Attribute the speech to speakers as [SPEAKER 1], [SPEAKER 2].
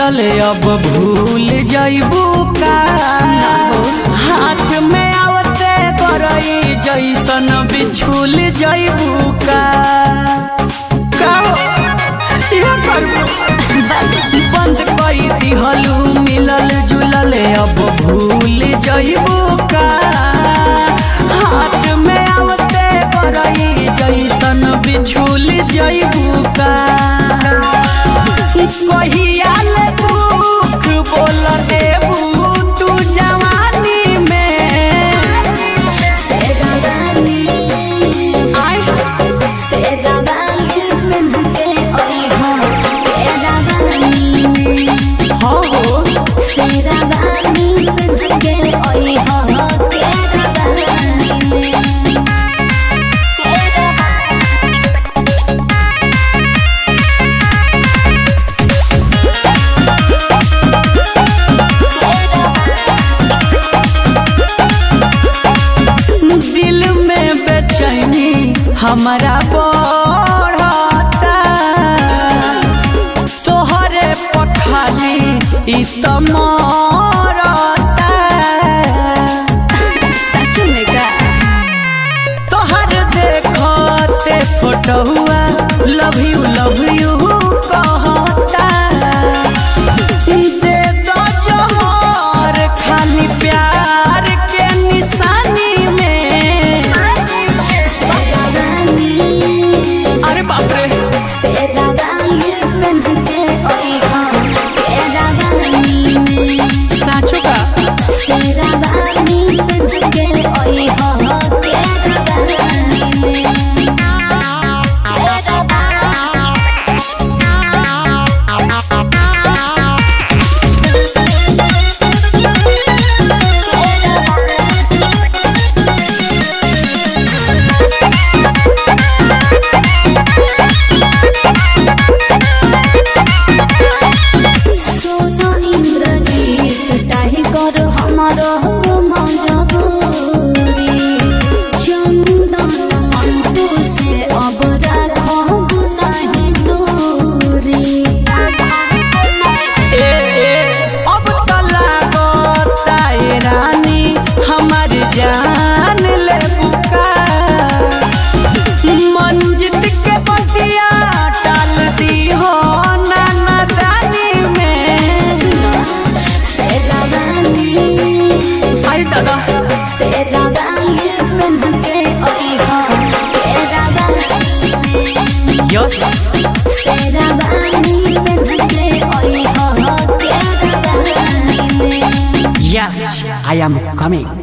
[SPEAKER 1] झूलल अब भूल जइबू का हाथ में आवते करई जैसन बिछुल जइबू का का हो? इहे करबू बंद कई दिहलू मिलल जुलल अब भूल जइबू का हाथ में आवते करई जैसन बिछुल जइबू का कहिया ले दुख बोल देबू तू जवानी में
[SPEAKER 2] शेरवानी
[SPEAKER 1] आय
[SPEAKER 2] शेरवानी पहन के आई हो शेरवानी में
[SPEAKER 1] हो हो
[SPEAKER 2] शेरवानी पहन के आई हो शेरवानी में
[SPEAKER 1] दिल में बेचैनी हमारा बढ़ता तोहरे पखाली ई त मरता
[SPEAKER 2] सच में का
[SPEAKER 1] तोहर देखते फोटोआ लव यू लव यू कहता दे दो जोहर खाली प्यार के निशानी में
[SPEAKER 2] शेरवानी
[SPEAKER 1] अरे बाप रे
[SPEAKER 2] शेरवानी पहन के आई हो शेरवानी में
[SPEAKER 1] साँचो का
[SPEAKER 2] शेरवानी पहन के आई हो शेरवानी में सोनो इंद्रजीत टाइगर हमारो मजबूरी चंदन मंटू से अब राखब नहीं दूरी
[SPEAKER 1] ए ए अब तो लागता ए रानी हमार जान ले बुका मंजित के बतिया टाल दी हो नाना दानी में
[SPEAKER 2] शेरवानी
[SPEAKER 1] अरे दादा
[SPEAKER 2] शेरवानी पहन के आई हो शेरवानी
[SPEAKER 1] यस
[SPEAKER 2] शेरवानी पहन के आई हो sherwani
[SPEAKER 1] yes I am coming